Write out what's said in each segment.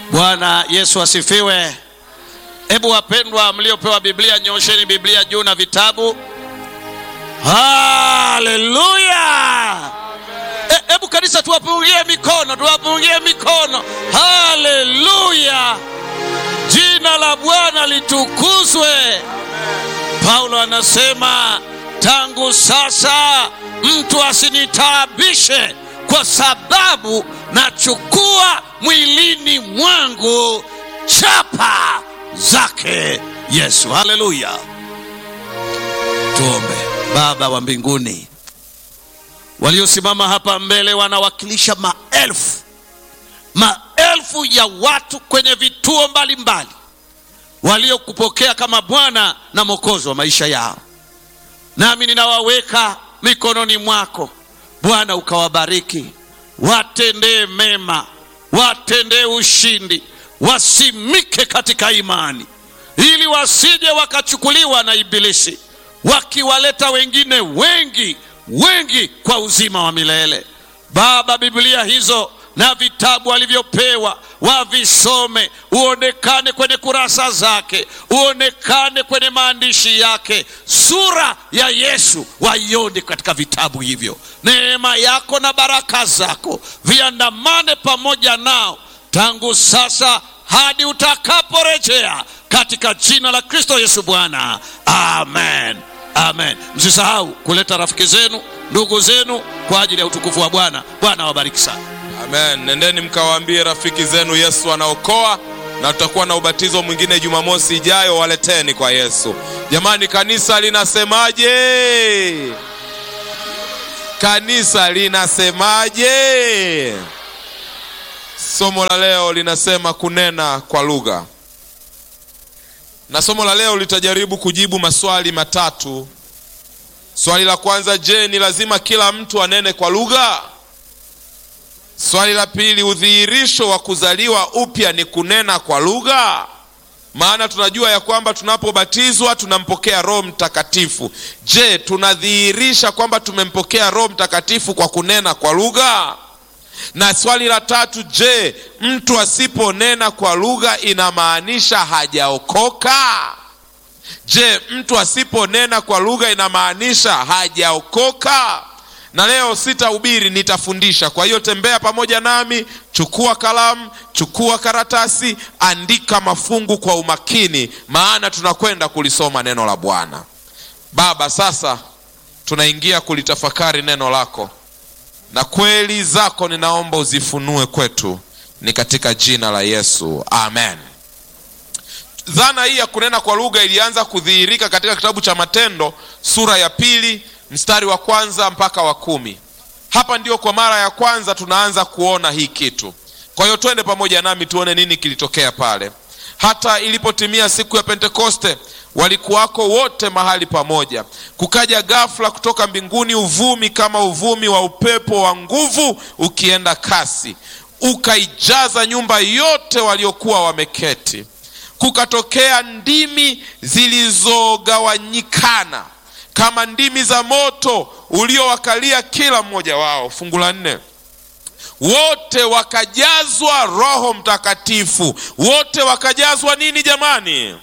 Bwana Yesu asifiwe. Hebu wapendwa mliopewa Biblia, nyosheni Biblia juu na vitabu. Haleluya! Hebu kanisa, tuwapungie mikono, tuwapungie mikono. Haleluya! Jina la Bwana litukuzwe. Paulo anasema tangu sasa mtu asinitaabishe, kwa sababu nachukua mwilini mwangu chapa zake Yesu. Haleluya! Tuombe. Baba wa mbinguni, waliosimama hapa mbele wanawakilisha maelfu maelfu ya watu kwenye vituo mbalimbali waliokupokea kama Bwana na Mwokozi wa maisha yao, nami ninawaweka mikononi mwako Bwana, ukawabariki, watendee mema, watendee ushindi, wasimike katika imani, ili wasije wakachukuliwa na Ibilisi, wakiwaleta wengine wengi wengi kwa uzima wa milele. Baba, Biblia hizo na vitabu alivyopewa wavisome, uonekane kwenye kurasa zake, uonekane kwenye maandishi yake. Sura ya Yesu waione katika vitabu hivyo. Neema yako na baraka zako viandamane pamoja nao tangu sasa hadi utakaporejea, katika jina la Kristo Yesu Bwana, amen. Amen. Msisahau kuleta rafiki zenu, ndugu zenu kwa ajili ya utukufu wa Bwana. Bwana awabariki sana. Amen. Nendeni mkawaambie rafiki zenu Yesu anaokoa, na tutakuwa na ubatizo mwingine Jumamosi ijayo. Waleteni kwa Yesu. Jamani, kanisa linasemaje? Kanisa linasemaje? Somo la leo linasema kunena kwa lugha, na somo la leo litajaribu kujibu maswali matatu. Swali la kwanza, je, ni lazima kila mtu anene kwa lugha? Swali la pili, udhihirisho wa kuzaliwa upya ni kunena kwa lugha? Maana tunajua ya kwamba tunapobatizwa tunampokea Roho Mtakatifu. Je, tunadhihirisha kwamba tumempokea Roho Mtakatifu kwa kunena kwa lugha? Na swali la tatu, je, mtu asiponena kwa lugha inamaanisha hajaokoka? Je, mtu asiponena kwa lugha inamaanisha hajaokoka? Na leo sitahubiri, nitafundisha. Kwa hiyo tembea pamoja nami, chukua kalamu, chukua karatasi, andika mafungu kwa umakini, maana tunakwenda kulisoma neno la Bwana. Baba, sasa tunaingia kulitafakari neno lako, na kweli zako ninaomba uzifunue kwetu, ni katika jina la Yesu, amen. Dhana hii ya kunena kwa lugha ilianza kudhihirika katika kitabu cha Matendo sura ya pili mstari wa kwanza mpaka wa kumi. Hapa ndio kwa mara ya kwanza tunaanza kuona hii kitu. Kwa hiyo twende pamoja nami tuone nini kilitokea pale. Hata ilipotimia siku ya Pentekoste, walikuwako wote mahali pamoja. Kukaja ghafla kutoka mbinguni uvumi kama uvumi wa upepo wa nguvu ukienda kasi, ukaijaza nyumba yote waliokuwa wameketi. Kukatokea ndimi zilizogawanyikana kama ndimi za moto uliowakalia kila mmoja wao. Fungu la nne, wote wakajazwa Roho Mtakatifu. Wote wakajazwa nini jamani?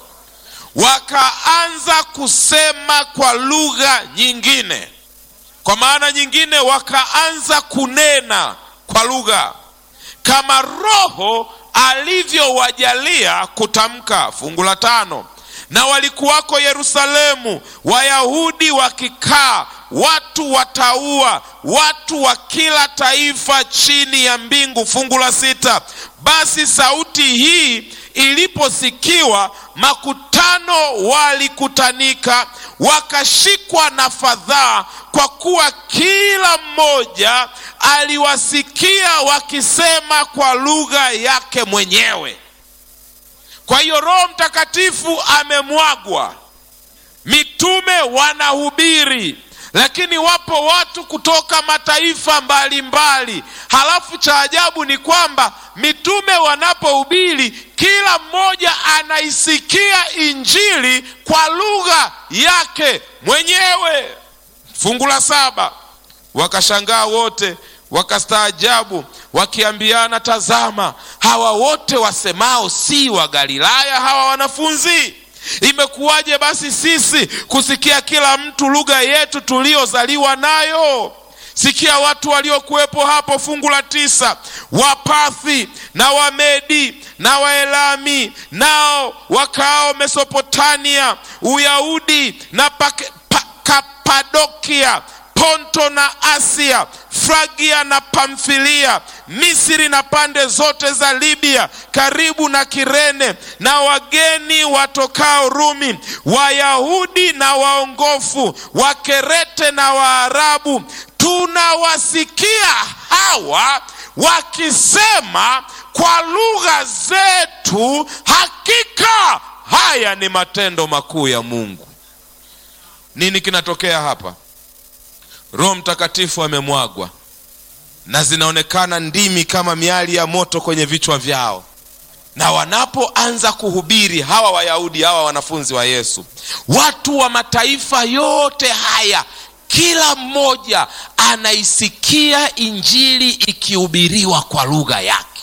Wakaanza kusema kwa lugha nyingine. Kwa maana nyingine, wakaanza kunena kwa lugha kama Roho alivyowajalia kutamka. Fungu la tano na walikuwako Yerusalemu Wayahudi wakikaa, watu wataua, watu wa kila taifa chini ya mbingu. Fungu la sita, basi sauti hii iliposikiwa, makutano walikutanika, wakashikwa na fadhaa, kwa kuwa kila mmoja aliwasikia wakisema kwa lugha yake mwenyewe. Kwa hiyo Roho Mtakatifu amemwagwa, mitume wanahubiri, lakini wapo watu kutoka mataifa mbalimbali mbali. Halafu cha ajabu ni kwamba mitume wanapohubiri, kila mmoja anaisikia injili kwa lugha yake mwenyewe. Fungu la saba, wakashangaa wote wakastaajabu wakiambiana, tazama, hawa wote wasemao si wa Galilaya hawa wanafunzi? Imekuwaje basi sisi kusikia kila mtu lugha yetu tuliyozaliwa nayo? Sikia watu waliokuwepo hapo, fungu la tisa, Wapathi na Wamedi na Waelami, nao wakao Mesopotamia, Uyahudi na Pak- Pa- Kapadokia, Ponto na Asia, Fragia na Pamfilia, Misri na pande zote za Libya karibu na Kirene, na wageni watokao Rumi, Wayahudi na waongofu, Wakerete na Waarabu, tunawasikia hawa wakisema kwa lugha zetu, hakika haya ni matendo makuu ya Mungu. Nini kinatokea hapa? Roho Mtakatifu amemwagwa na zinaonekana ndimi kama miali ya moto kwenye vichwa vyao, na wanapoanza kuhubiri hawa Wayahudi, hawa wanafunzi wa Yesu, watu wa mataifa yote haya, kila mmoja anaisikia injili ikihubiriwa kwa lugha yake.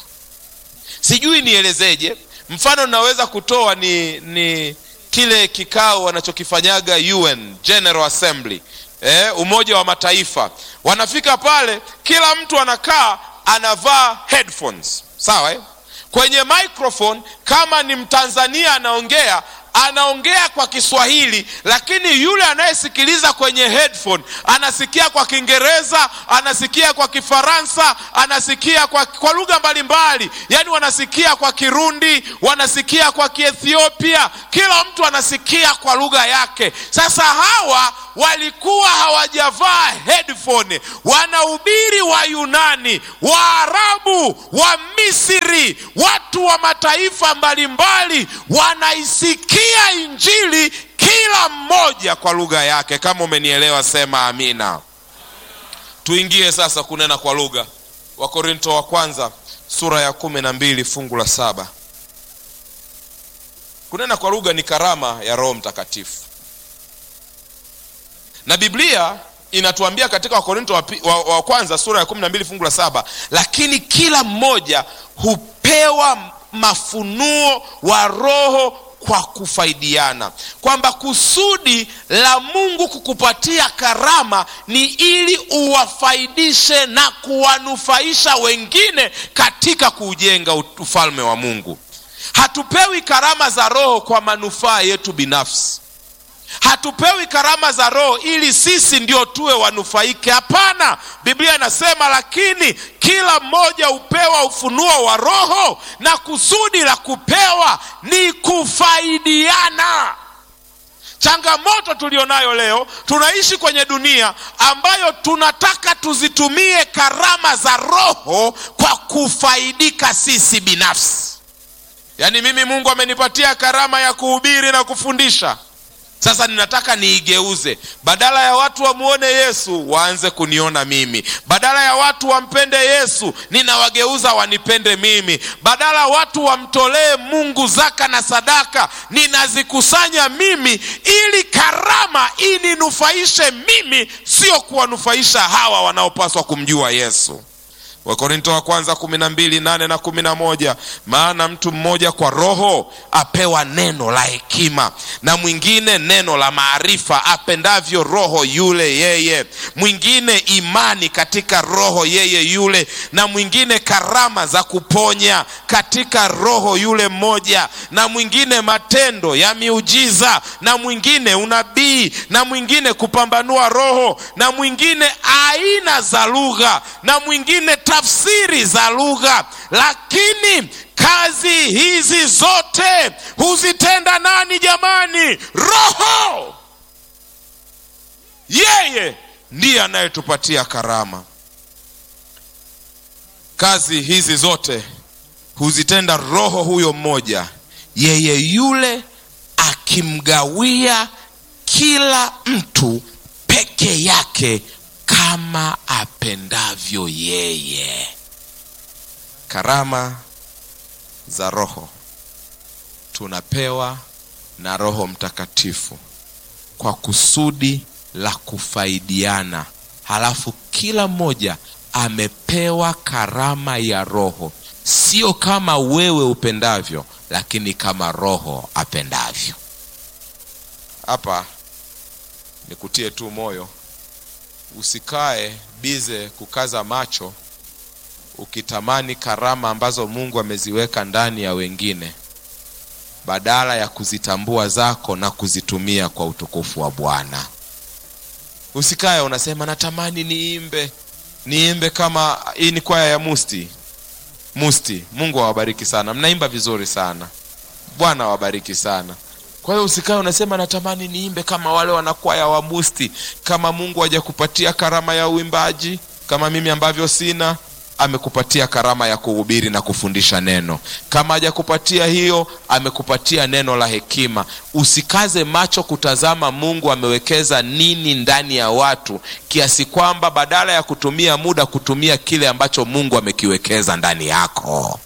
Sijui nielezeje. Mfano naweza kutoa ni, ni kile kikao wanachokifanyaga UN General Assembly eh, Umoja wa Mataifa. Wanafika pale, kila mtu anakaa anavaa headphones, sawa eh? Kwenye microphone, kama ni Mtanzania anaongea anaongea kwa Kiswahili, lakini yule anayesikiliza kwenye headphone anasikia kwa Kiingereza, anasikia kwa Kifaransa, anasikia kwa, kwa lugha mbalimbali, yaani wanasikia kwa Kirundi, wanasikia kwa Kiethiopia, kila mtu anasikia kwa lugha yake. Sasa hawa walikuwa hawajavaa headphone, wanahubiri wa Yunani, Waarabu, wa Misri, watu wa mataifa mbalimbali wanaisikia injili kila mmoja kwa lugha yake. Kama umenielewa sema amina. Tuingie sasa kunena kwa lugha. Wakorinto wa kwanza sura ya kumi na mbili fungu la saba. Kunena kwa lugha ni karama ya Roho Mtakatifu, na Biblia inatuambia katika Wakorinto wa, wa, wa kwanza sura ya kumi na mbili fungu la saba, lakini kila mmoja hupewa mafunuo wa Roho kwa kufaidiana, kwamba kusudi la Mungu kukupatia karama ni ili uwafaidishe na kuwanufaisha wengine katika kuujenga ufalme wa Mungu. Hatupewi karama za Roho kwa manufaa yetu binafsi. Hatupewi karama za Roho ili sisi ndio tuwe wanufaike. Hapana, Biblia inasema lakini kila mmoja hupewa ufunuo wa Roho, na kusudi la kupewa ni kufaidiana. Changamoto tulionayo leo, tunaishi kwenye dunia ambayo tunataka tuzitumie karama za Roho kwa kufaidika sisi binafsi. Yaani mimi Mungu amenipatia karama ya kuhubiri na kufundisha sasa ninataka niigeuze, badala ya watu wamuone Yesu waanze kuniona mimi, badala ya watu wampende Yesu ninawageuza wanipende mimi, badala watu wamtolee Mungu zaka na sadaka ninazikusanya mimi, ili karama ininufaishe mimi, sio kuwanufaisha hawa wanaopaswa kumjua Yesu. Wakorinto wa kwanza kumi na mbili nane na kumi na moja maana mtu mmoja kwa Roho apewa neno la hekima, na mwingine neno la maarifa, apendavyo Roho yule yeye; mwingine imani katika Roho yeye yule, na mwingine karama za kuponya katika Roho yule mmoja, na mwingine matendo ya miujiza, na mwingine unabii, na mwingine kupambanua roho, na mwingine aina za lugha, na mwingine tafsiri za lugha. Lakini kazi hizi zote huzitenda nani jamani? Roho. Yeye ndiye anayetupatia karama. Kazi hizi zote huzitenda Roho huyo mmoja, yeye yule akimgawia kila mtu peke yake kama apendavyo yeye. Karama za Roho tunapewa na Roho Mtakatifu kwa kusudi la kufaidiana, halafu kila mmoja amepewa karama ya roho sio kama wewe upendavyo lakini kama roho apendavyo hapa nikutie tu moyo usikae bize kukaza macho ukitamani karama ambazo mungu ameziweka ndani ya wengine badala ya kuzitambua zako na kuzitumia kwa utukufu wa bwana usikae unasema natamani niimbe niimbe kama hii ni kwaya ya musti musti mungu awabariki sana mnaimba vizuri sana bwana awabariki sana kwa hiyo usikae unasema natamani niimbe kama wale wanakwaya wa musti kama mungu hajakupatia karama ya uimbaji kama mimi ambavyo sina amekupatia karama ya kuhubiri na kufundisha neno kama hajakupatia hiyo amekupatia neno la hekima usikaze macho kutazama mungu amewekeza nini ndani ya watu kiasi kwamba badala ya kutumia muda kutumia kile ambacho mungu amekiwekeza ndani yako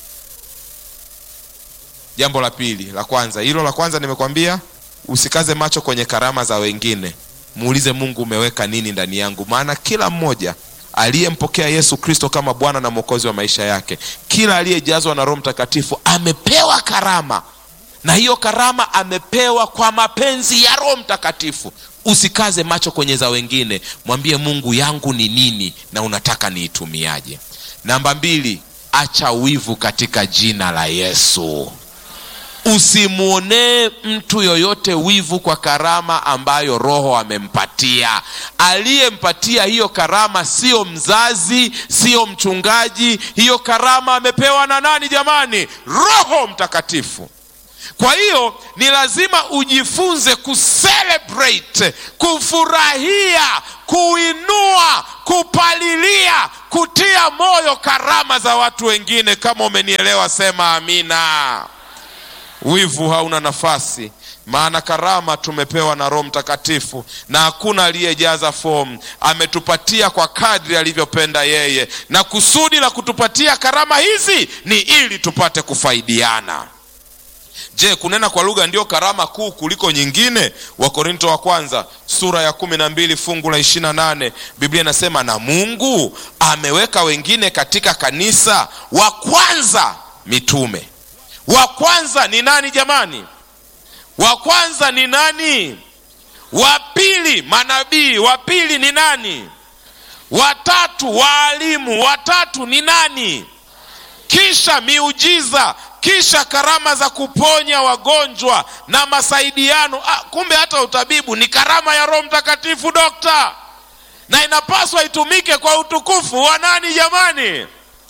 jambo la pili la kwanza hilo la kwanza nimekwambia usikaze macho kwenye karama za wengine muulize mungu umeweka nini ndani yangu maana kila mmoja aliyempokea yesu kristo kama bwana na mwokozi wa maisha yake kila aliyejazwa na roho mtakatifu amepewa karama na hiyo karama amepewa kwa mapenzi ya roho mtakatifu usikaze macho kwenye za wengine mwambie mungu yangu ni nini na unataka niitumiaje namba mbili acha wivu katika jina la yesu usimwonee mtu yoyote wivu kwa karama ambayo roho amempatia aliyempatia hiyo karama sio mzazi sio mchungaji hiyo karama amepewa na nani jamani roho mtakatifu kwa hiyo ni lazima ujifunze kucelebrate kufurahia kuinua kupalilia kutia moyo karama za watu wengine kama umenielewa sema amina wivu hauna nafasi maana karama tumepewa na roho mtakatifu na hakuna aliyejaza fomu ametupatia kwa kadri alivyopenda yeye na kusudi la kutupatia karama hizi ni ili tupate kufaidiana je kunena kwa lugha ndio karama kuu kuliko nyingine wakorinto wa kwanza sura ya kumi na mbili fungu la ishiri na nane biblia inasema na mungu ameweka wengine katika kanisa wa kwanza mitume wa kwanza ni nani jamani wa kwanza ni nani wa pili manabii wa pili ni nani watatu waalimu watatu ni nani kisha miujiza kisha karama za kuponya wagonjwa na masaidiano ah, kumbe hata utabibu ni karama ya roho mtakatifu dokta na inapaswa itumike kwa utukufu wa nani jamani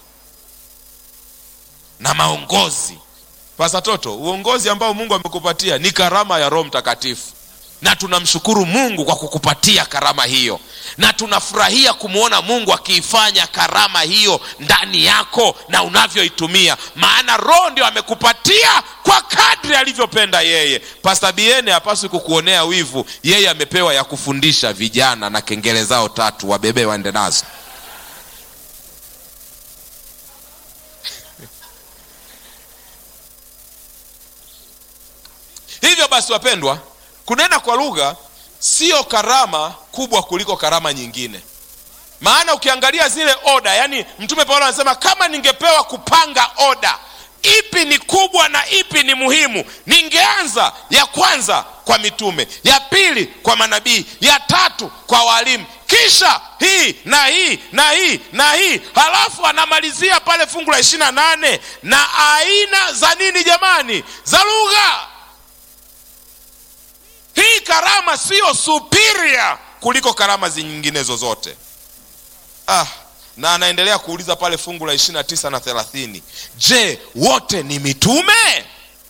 na maongozi pasatoto uongozi ambao mungu amekupatia ni karama ya roho mtakatifu na tunamshukuru mungu kwa kukupatia karama hiyo na tunafurahia kumwona mungu akiifanya karama hiyo ndani yako na unavyoitumia maana roho ndio amekupatia kwa kadri alivyopenda yeye pasta biene hapaswi kukuonea wivu yeye amepewa ya kufundisha vijana na kengele zao tatu wabebe waende nazo hivyo basi wapendwa kunena kwa lugha sio karama kubwa kuliko karama nyingine maana ukiangalia zile oda yani mtume paulo anasema kama ningepewa kupanga oda ipi ni kubwa na ipi ni muhimu ningeanza ya kwanza kwa mitume ya pili kwa manabii ya tatu kwa walimu kisha hii na hii na hii na hii halafu anamalizia pale fungu la ishiri na nane na aina za nini jamani za lugha hii karama siyo superior kuliko karama nyingine zozote ah, na anaendelea kuuliza pale fungu la ishiri na tisa na thelathini je wote ni mitume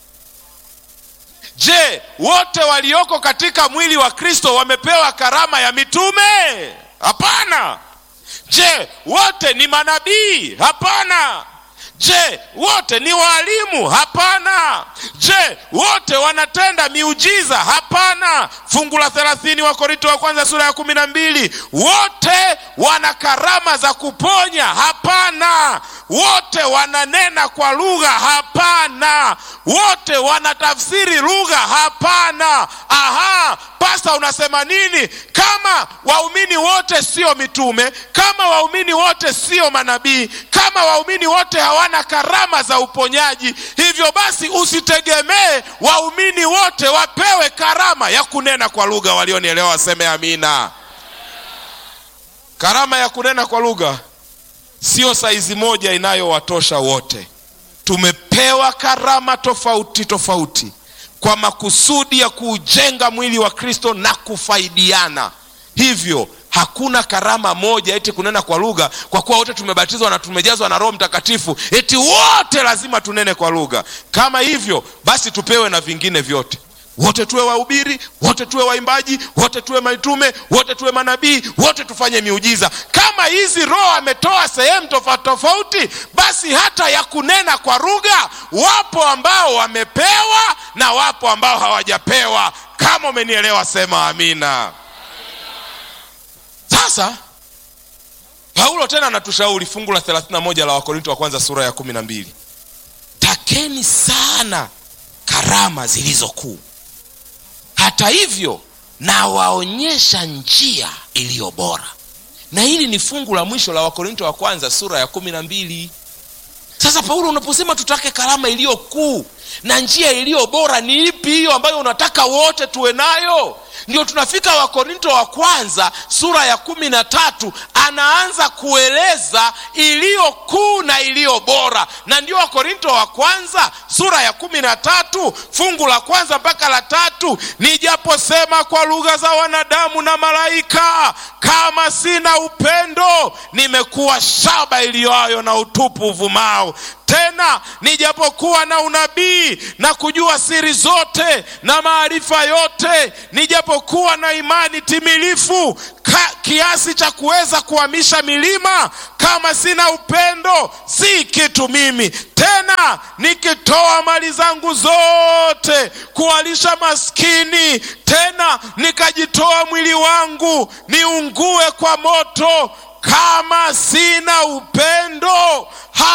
je wote walioko katika mwili wa kristo wamepewa karama ya mitume hapana je wote ni manabii hapana je wote ni waalimu hapana je wote wanatenda miujiza hapana fungu la thelathini wa korinto wa kwanza sura ya kumi na mbili wote wana karama za kuponya hapana wote wananena kwa lugha hapana wote wanatafsiri lugha hapana aha pasta unasema nini kama waumini wote sio mitume kama waumini wote sio manabii kama waumini wote hawana karama za uponyaji hivyo basi usitegemee waumini wote wapewe karama ya kunena kwa lugha walionielewa waseme amina karama ya kunena kwa lugha sio saizi moja inayowatosha wote tumepewa karama tofauti tofauti kwa makusudi ya kuujenga mwili wa kristo na kufaidiana hivyo hakuna karama moja eti kunena kwa lugha kwa kuwa wote tumebatizwa na tumejazwa na roho mtakatifu eti wote lazima tunene kwa lugha kama hivyo basi tupewe na vingine vyote wote tuwe wahubiri wote tuwe waimbaji wote tuwe mitume wote tuwe manabii wote tufanye miujiza kama hizi roho ametoa sehemu tofauti tofauti basi hata ya kunena kwa lugha wapo ambao wamepewa na wapo ambao hawajapewa kama umenielewa sema amina sasa paulo tena anatushauri fungu la 31 la wakorinto wa kwanza sura ya 12 takeni sana karama zilizo kuu hata hivyo nawaonyesha njia iliyo bora na hili ni fungu la mwisho la wakorinto wa kwanza sura ya kumi na mbili sasa paulo unaposema tutake karama iliyo kuu na njia iliyo bora ni ipi hiyo ambayo unataka wote tuwe nayo ndio tunafika wakorinto wa kwanza sura ya kumi na tatu anaanza kueleza iliyo kuu na iliyo bora na ndio wakorinto wa kwanza sura ya kumi na tatu fungu la kwanza mpaka la tatu nijaposema kwa lugha za wanadamu na malaika kama sina upendo nimekuwa shaba iliyoayo na utupu uvumao tena nijapokuwa na unabii na kujua siri zote na maarifa yote nijapokuwa na imani timilifu ka, kiasi cha kuweza kuhamisha milima kama sina upendo si kitu mimi tena nikitoa mali zangu zote kuwalisha maskini tena nikajitoa mwili wangu niungue kwa moto kama sina upendo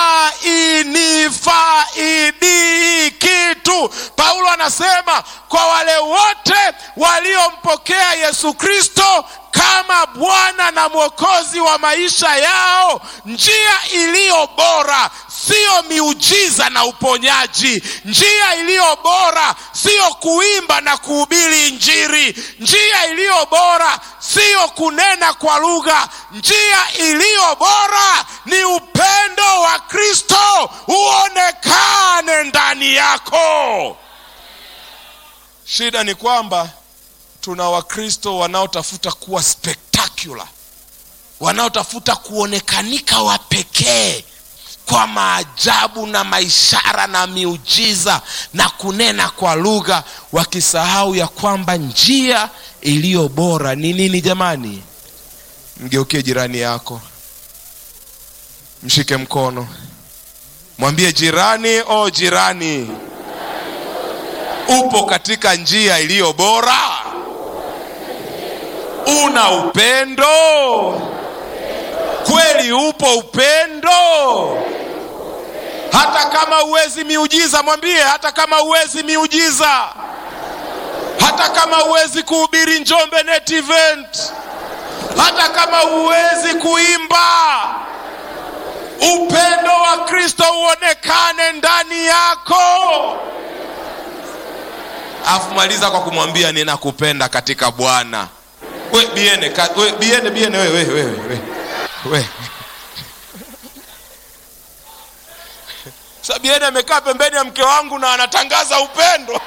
hainifaidi kitu paulo anasema kwa wale wote waliompokea yesu kristo kama bwana na mwokozi wa maisha yao njia iliyo bora siyo miujiza na uponyaji njia iliyo bora siyo kuimba na kuhubiri injiri njia iliyo bora siyo kunena kwa lugha njia iliyo bora ni upendo wa kristo uonekane ndani yako shida ni kwamba tuna wakristo wanaotafuta kuwa spectacular wanaotafuta kuonekanika wa pekee kwa maajabu na maishara na miujiza na kunena kwa lugha wakisahau ya kwamba njia iliyo bora ni nini jamani mgeukie jirani yako mshike mkono mwambie jirani o oh jirani upo katika njia iliyo bora una upendo kweli upo upendo hata kama uwezi miujiza mwambie hata kama uwezi miujiza hata kama uwezi kuhubiri njombe net event hata kama uwezi kuimba upendo wa kristo uonekane ndani yako afu maliza kwa kumwambia ninakupenda katika bwana we biene ka, we, biene biene wewe wewe wewe we. sabieni amekaa pembeni ya mke wangu na anatangaza upendo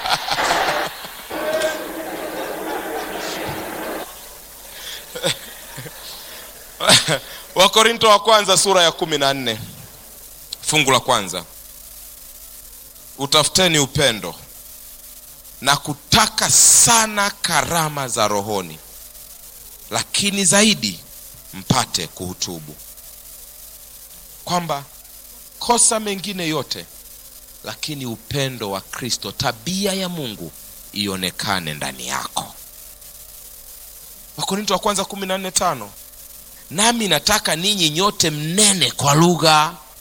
wakorinto wa kwanza sura ya kumi na nne fungu la kwanza utafuteni upendo na kutaka sana karama za rohoni lakini zaidi mpate kuhutubu kwamba kosa mengine yote lakini upendo wa kristo tabia ya mungu ionekane ndani yako wakorinto wa kwanza kumi na nne tano nami nataka ninyi nyote mnene kwa lugha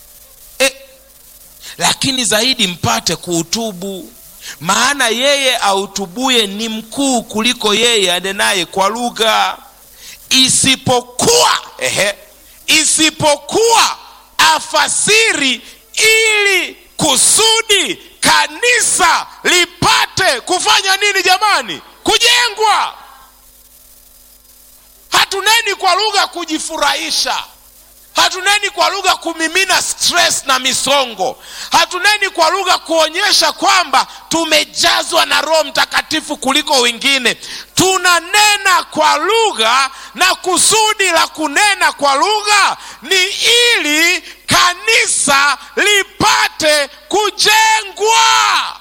lakini zaidi mpate kuutubu maana yeye autubuye ni mkuu kuliko yeye anenaye kwa lugha isipokuwa ehe, isipokuwa afasiri ili kusudi kanisa lipate kufanya nini jamani kujengwa hatuneni kwa lugha kujifurahisha hatuneni kwa lugha kumimina stress na misongo hatuneni kwa lugha kuonyesha kwamba tumejazwa na roho mtakatifu kuliko wengine tunanena kwa lugha na kusudi la kunena kwa lugha ni ili kanisa lipate kujengwa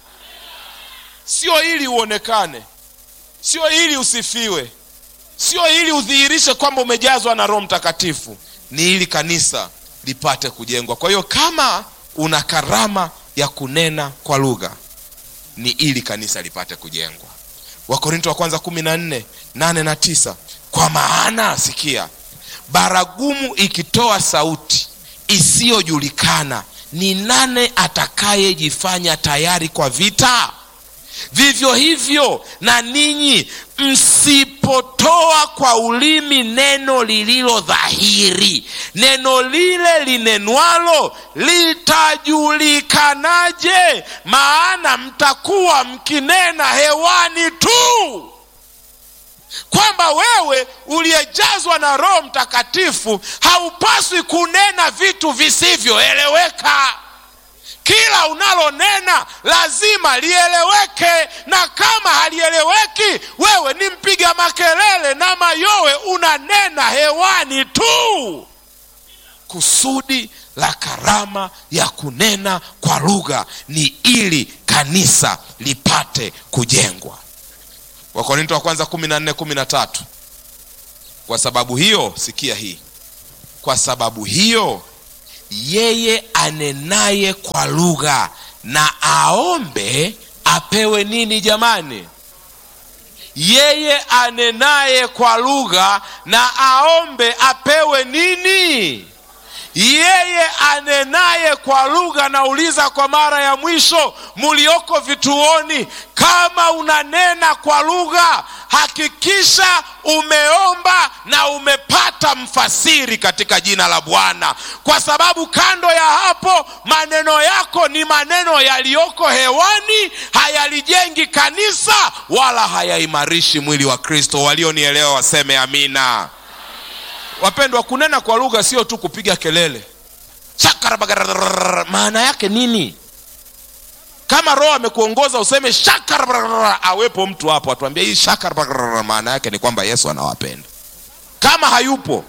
sio ili uonekane sio ili usifiwe sio ili udhihirishe kwamba umejazwa na roho mtakatifu ni ili kanisa lipate kujengwa kwa hiyo kama una karama ya kunena kwa lugha ni ili kanisa lipate kujengwa wakorinto wa kwanza kumi na nne nane na tisa kwa maana sikia baragumu ikitoa sauti isiyojulikana ni nane atakayejifanya tayari kwa vita vivyo hivyo na ninyi msipotoa kwa ulimi neno lililo dhahiri neno lile linenwalo litajulikanaje maana mtakuwa mkinena hewani tu kwamba wewe uliyejazwa na roho mtakatifu haupaswi kunena vitu visivyoeleweka kila unalonena lazima lieleweke na kama halieleweki wewe ni mpiga makelele na mayowe unanena hewani tu kusudi la karama ya kunena kwa lugha ni ili kanisa lipate kujengwa wakorinto wa kwanza kumi na nne kumi na tatu kwa sababu hiyo sikia hii kwa sababu hiyo yeye anenaye kwa lugha na aombe apewe nini jamani yeye anenaye kwa lugha na aombe apewe nini yeye anenaye kwa lugha nauliza kwa mara ya mwisho mulioko vituoni kama unanena kwa lugha hakikisha umeomba na umepata mfasiri katika jina la bwana kwa sababu kando ya hapo maneno yako ni maneno yaliyoko hewani hayalijengi kanisa wala hayaimarishi mwili wa kristo walionielewa waseme amina wapendwa kunena kwa lugha sio tu kupiga kelele Shakarabagararara, maana yake nini kama roho amekuongoza useme shakarabagararara, awepo mtu hapo atuambia hii shakarabagararara, maana yake ni kwamba yesu anawapenda kama hayupo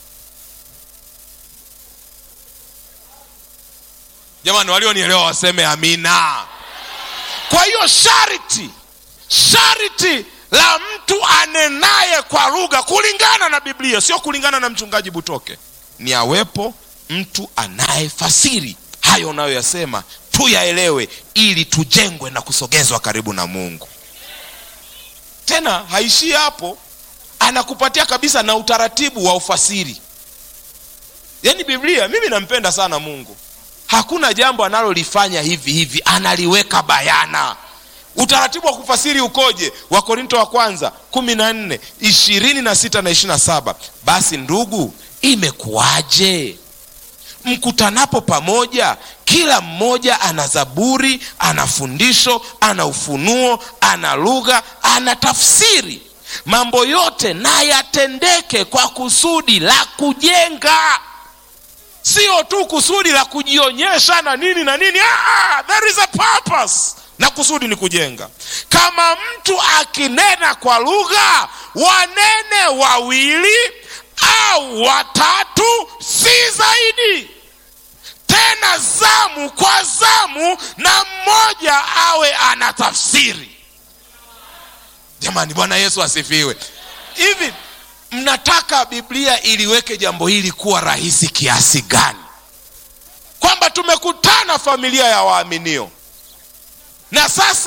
jamani walionielewa waseme amina kwa hiyo sharti sharti la mtu anenaye kwa lugha kulingana na biblia sio kulingana na mchungaji butoke ni awepo mtu anayefasiri hayo unayoyasema tuyaelewe ili tujengwe na kusogezwa karibu na mungu tena haishii hapo anakupatia kabisa na utaratibu wa ufasiri yaani biblia mimi nampenda sana mungu hakuna jambo analolifanya hivi hivi analiweka bayana utaratibu wa kufasiri ukoje wakorinto wa kwanza kumi na nne ishirini na sita na ishiri na saba basi ndugu imekuwaje mkutanapo pamoja kila mmoja ana zaburi ana fundisho ana ufunuo ana lugha ana tafsiri mambo yote na yatendeke kwa kusudi la kujenga sio tu kusudi la kujionyesha na nini na nini ah, there is a purpose na kusudi ni kujenga kama mtu akinena kwa lugha wanene wawili au watatu si zaidi tena zamu kwa zamu na mmoja awe ana tafsiri jamani bwana yesu asifiwe hivi mnataka biblia iliweke jambo hili kuwa rahisi kiasi gani kwamba tumekutana familia ya waaminio na sasa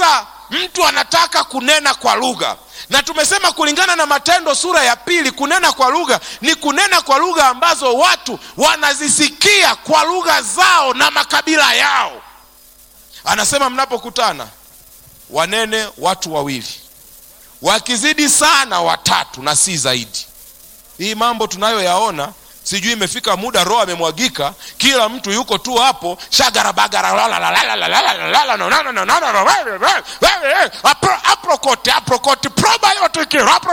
mtu anataka kunena kwa lugha na tumesema kulingana na matendo sura ya pili kunena kwa lugha ni kunena kwa lugha ambazo watu wanazisikia kwa lugha zao na makabila yao anasema mnapokutana wanene watu wawili wakizidi sana watatu na si zaidi hii mambo tunayoyaona sijui imefika muda roho amemwagika kila mtu yuko tu hapo shagarabagaraaprokote aprokoti probiotiki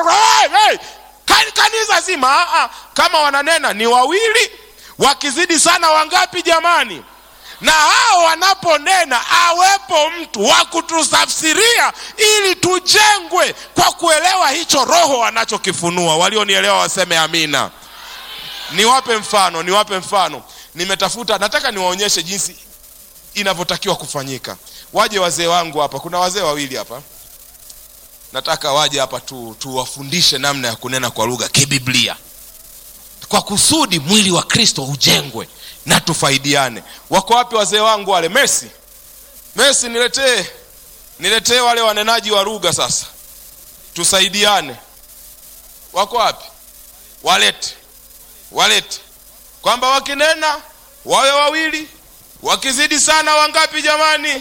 kanisa zima Aa, kama wananena ni wawili wakizidi sana wangapi jamani na hao wanaponena awepo mtu wa kututafsiria ili tujengwe kwa kuelewa hicho roho wanachokifunua walionielewa waseme amina niwape mfano niwape mfano nimetafuta nataka niwaonyeshe jinsi inavyotakiwa kufanyika waje wazee wangu hapa kuna wazee wawili hapa nataka waje hapa tu tuwafundishe namna ya kunena kwa lugha kibiblia kwa kusudi mwili wa kristo ujengwe na tufaidiane wako wapi wazee wangu wale mesi mesi niletee niletee wale wanenaji wa lugha sasa tusaidiane wako wapi walete walete kwamba wakinena wawe wawili wakizidi sana wangapi jamani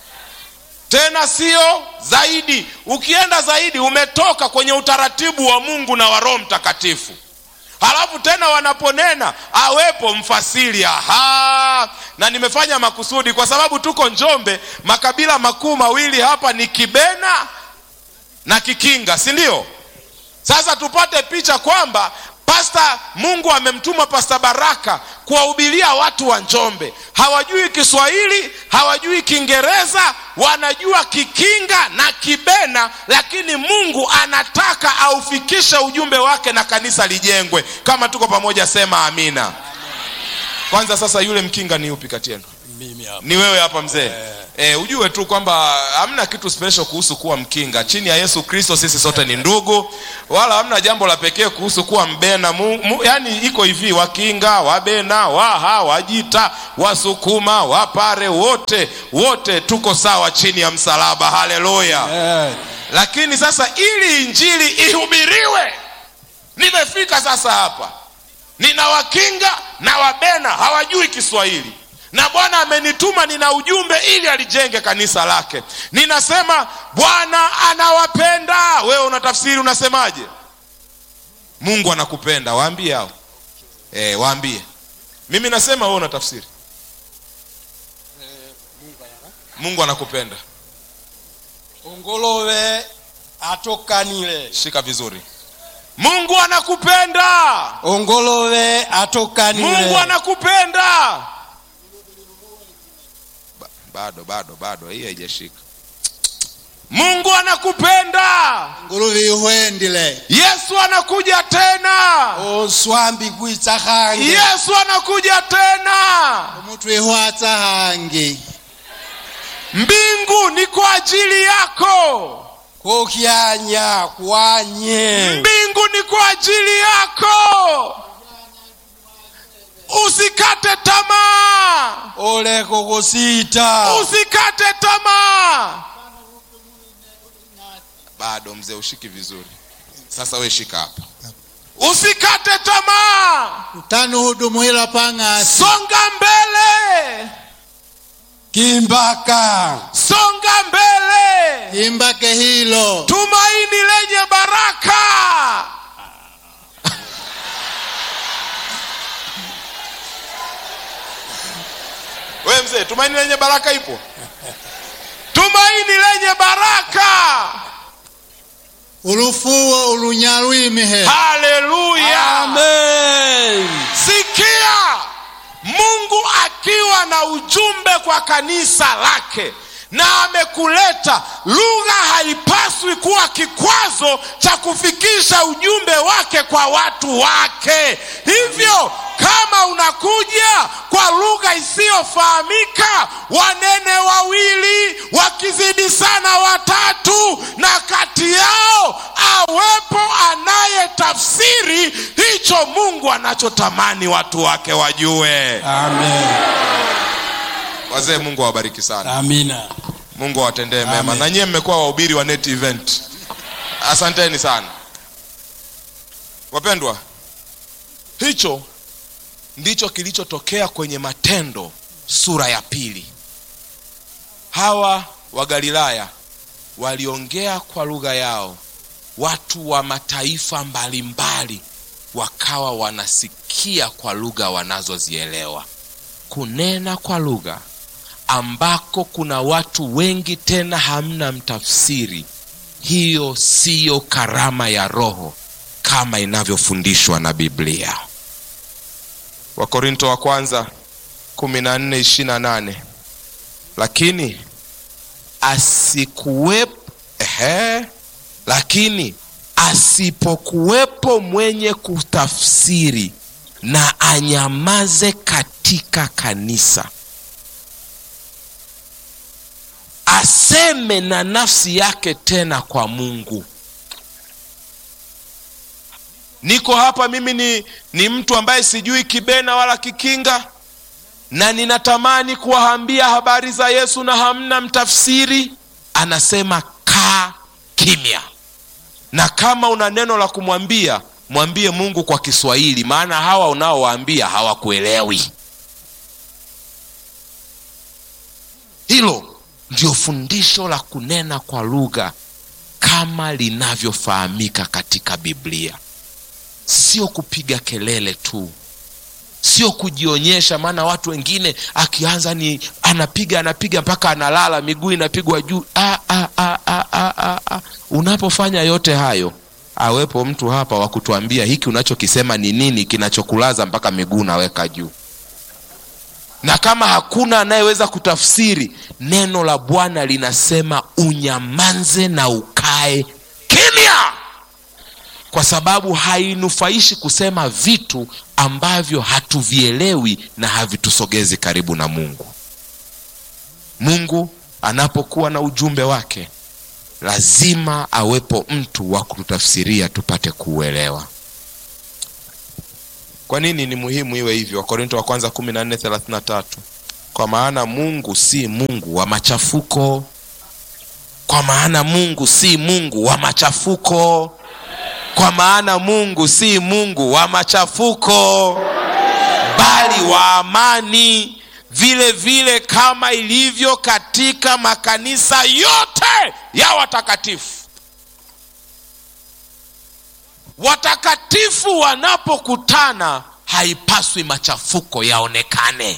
tena sio zaidi ukienda zaidi umetoka kwenye utaratibu wa mungu na wa roho mtakatifu halafu tena wanaponena awepo mfasiri aha na nimefanya makusudi kwa sababu tuko njombe makabila makuu mawili hapa ni kibena na kikinga si ndio sasa tupate picha kwamba pasta mungu amemtuma pasta baraka kuwahubiria watu wa njombe hawajui kiswahili hawajui kiingereza wanajua kikinga na kibena lakini mungu anataka aufikishe ujumbe wake na kanisa lijengwe kama tuko pamoja sema amina kwanza sasa yule mkinga ni upi kati yenu mimi hapa ni wewe hapa mzee e, ujue tu kwamba hamna kitu special kuhusu kuwa mkinga chini ya yesu kristo sisi sote ni ndugu wala hamna jambo la pekee kuhusu kuwa mbena mu, mu, yani iko hivi wakinga wabena waha wajita wasukuma wapare wote wote tuko sawa chini ya msalaba haleluya eh, lakini sasa ili injili ihubiriwe nimefika sasa hapa nina wakinga na wabena hawajui kiswahili na bwana amenituma nina ujumbe ili alijenge kanisa lake ninasema bwana anawapenda wewe unatafsiri unasemaje mungu anakupenda waambie hao e, waambie mimi nasema wewe unatafsiri mungu anakupenda ongolove atokanile shika vizuri mungu anakupenda ongolove atokanile mungu anakupenda ba, bado bado bado hii haijashika mungu anakupenda nguluvi ihwendile yesu anakuja tena onswambi kwitsa hange yesu anakuja tena omutu ihwatsa hangi mbingu ni kwa ajili yako kokyanya kwanye mbingu ni kwa ajili yako usikate tamaa oleko kusita usikate tamaa bado mzee ushiki vizuri sasa we shika hapa usikate tamaa utanuhudumuhila pang'asi songa mbele kimbaka songa mbele imbake hilo tumaini lenye baraka we mzee tumaini lenye baraka ipo tumaini lenye baraka ulufuwo ulunyalwimihe haleluya amen sikia mungu akiwa na ujumbe kwa kanisa lake na amekuleta lugha haipaswi kuwa kikwazo cha kufikisha ujumbe wake kwa watu wake hivyo kama unakuja kwa lugha isiyofahamika wanene wawili wakizidi sana watatu na kati yao awepo anayetafsiri hicho mungu anachotamani watu wake wajue amen wazee mungu awabariki sana amina mungu awatendee mema Amen. na nyie mmekuwa wahubiri wa net event asanteni sana wapendwa hicho ndicho kilichotokea kwenye matendo sura ya pili hawa wa galilaya waliongea kwa lugha yao watu wa mataifa mbalimbali wakawa wanasikia kwa lugha wanazozielewa kunena kwa lugha ambako kuna watu wengi tena hamna mtafsiri hiyo siyo karama ya roho kama inavyofundishwa na biblia wakorinto wa kwanza 14:28 lakini asikuwepo ehe, lakini asipokuwepo mwenye kutafsiri na anyamaze katika kanisa aseme na nafsi yake tena kwa mungu niko hapa mimi ni, ni mtu ambaye sijui kibena wala kikinga na ninatamani kuwaambia habari za yesu na hamna mtafsiri anasema kaa kimya na kama una neno la kumwambia mwambie mungu kwa kiswahili maana hawa unaowaambia hawakuelewi hilo ndio fundisho la kunena kwa lugha kama linavyofahamika katika biblia sio kupiga kelele tu sio kujionyesha maana watu wengine akianza ni anapiga anapiga mpaka analala miguu inapigwa juu ah, ah, ah, ah, ah, ah, ah. unapofanya yote hayo awepo mtu hapa wa kutuambia hiki unachokisema ni nini kinachokulaza mpaka miguu unaweka juu na kama hakuna anayeweza kutafsiri neno la bwana linasema unyamanze na ukae kimya kwa sababu hainufaishi kusema vitu ambavyo hatuvielewi na havitusogezi karibu na mungu mungu anapokuwa na ujumbe wake lazima awepo mtu wa kututafsiria tupate kuuelewa kwa nini ni muhimu iwe hivyo wakorinto wa kwanza 14:33 kwa maana mungu si mungu wa machafuko kwa maana mungu si mungu wa machafuko kwa maana mungu si mungu wa machafuko bali wa amani vile vile kama ilivyo katika makanisa yote ya watakatifu watakatifu wanapokutana haipaswi machafuko yaonekane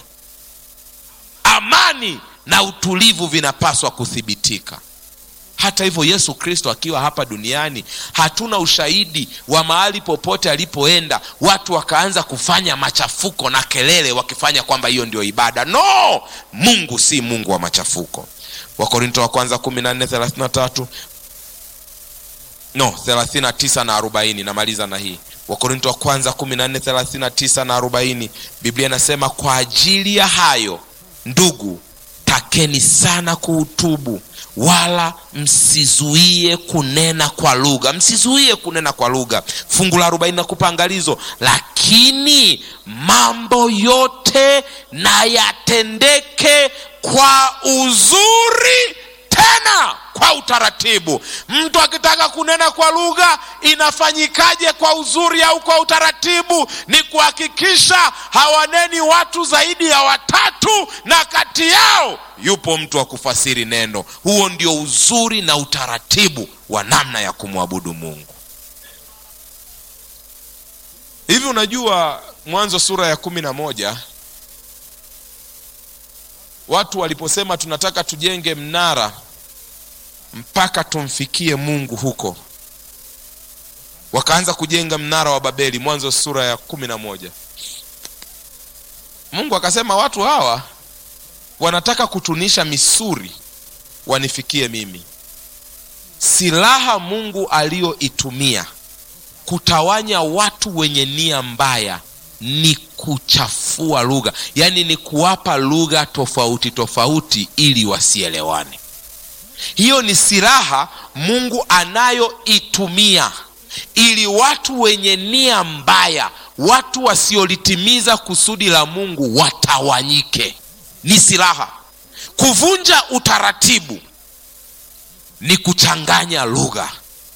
amani na utulivu vinapaswa kuthibitika hata hivyo yesu kristo akiwa hapa duniani hatuna ushahidi wa mahali popote alipoenda watu wakaanza kufanya machafuko na kelele wakifanya kwamba hiyo ndio ibada no mungu si mungu wa machafuko wakorinto wa kwanza 14:33 no 39 na 40 namaliza na hii wakorinto wa kwanza 14:39 na 40 biblia inasema kwa ajili ya hayo ndugu takeni sana kuutubu wala msizuie kunena kwa lugha msizuie kunena kwa lugha fungu la 40 nakupa angalizo lakini mambo yote na yatendeke kwa uzuri tena kwa utaratibu mtu akitaka kunena kwa lugha inafanyikaje kwa uzuri au kwa utaratibu ni kuhakikisha hawaneni watu zaidi ya watatu na kati yao yupo mtu wa kufasiri neno huo ndio uzuri na utaratibu wa namna ya kumwabudu mungu hivi unajua mwanzo sura ya kumi na moja watu waliposema tunataka tujenge mnara mpaka tumfikie mungu huko wakaanza kujenga mnara wa babeli mwanzo sura ya kumi na moja mungu akasema watu hawa wanataka kutunisha misuri wanifikie mimi silaha mungu aliyoitumia kutawanya watu wenye nia mbaya ni kuchafua lugha yaani ni kuwapa lugha tofauti tofauti ili wasielewane hiyo ni silaha mungu anayoitumia ili watu wenye nia mbaya watu wasiolitimiza kusudi la mungu watawanyike ni silaha kuvunja utaratibu ni kuchanganya lugha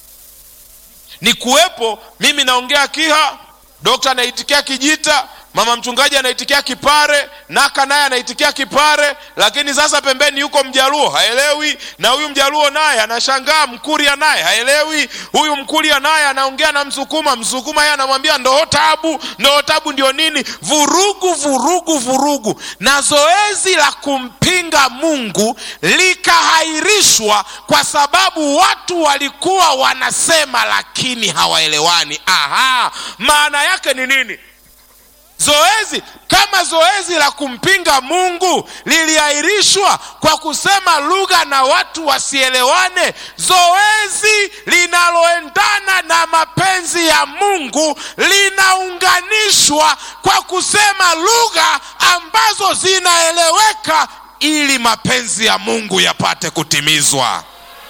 ni kuwepo mimi naongea kiha dokta anaitikia kijita mama mchungaji anaitikia kipare naka naye anaitikia kipare lakini sasa pembeni yuko mjaluo haelewi na huyu mjaluo naye anashangaa mkuria naye haelewi huyu mkuria naye anaongea na msukuma msukuma yeye anamwambia ndoo tabu ndoo tabu ndio nini vurugu vurugu vurugu na zoezi la kumpinga mungu likahairishwa kwa sababu watu walikuwa wanasema lakini hawaelewani aha maana yake ni nini zoezi kama zoezi la kumpinga mungu liliahirishwa kwa kusema lugha na watu wasielewane zoezi linaloendana na mapenzi ya mungu linaunganishwa kwa kusema lugha ambazo zinaeleweka ili mapenzi ya mungu yapate kutimizwa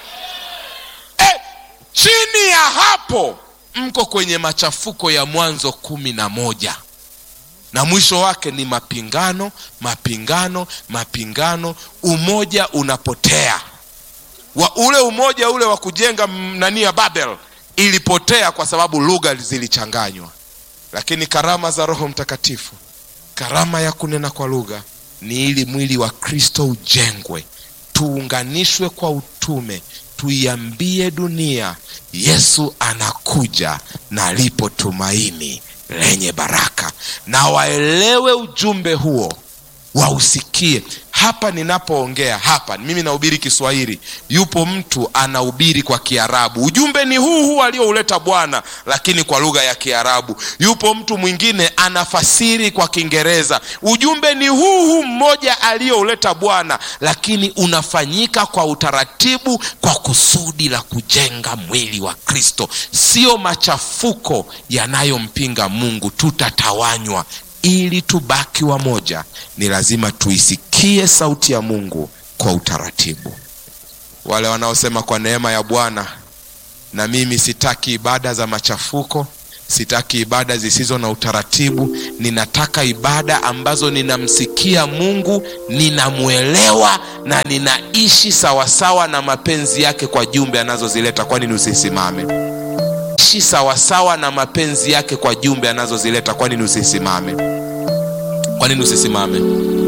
e, chini ya hapo mko kwenye machafuko ya mwanzo kumi na moja na mwisho wake ni mapingano mapingano mapingano umoja unapotea wa ule umoja ule wa kujenga m- nani ya babel ilipotea kwa sababu lugha zilichanganywa lakini karama za roho mtakatifu karama ya kunena kwa lugha ni ili mwili wa kristo ujengwe tuunganishwe kwa utume tuiambie dunia yesu anakuja na lipo tumaini lenye baraka na waelewe ujumbe huo wausikie hapa ninapoongea hapa mimi nahubiri kiswahili yupo mtu anahubiri kwa kiarabu ujumbe ni huu huu aliouleta bwana lakini kwa lugha ya kiarabu yupo mtu mwingine anafasiri kwa kiingereza ujumbe ni huu huu mmoja aliyouleta bwana lakini unafanyika kwa utaratibu kwa kusudi la kujenga mwili wa kristo sio machafuko yanayompinga mungu tutatawanywa ili tubaki wamoja ni lazima tuisikie sauti ya mungu kwa utaratibu wale wanaosema kwa neema ya bwana na mimi sitaki ibada za machafuko sitaki ibada zisizo na utaratibu ninataka ibada ambazo ninamsikia mungu ninamwelewa na ninaishi sawasawa na mapenzi yake kwa jumbe anazozileta kwa nini usisimame ishi sawasawa na mapenzi yake kwa jumbe anazozileta kwa nini usisimame kwa nini usisimame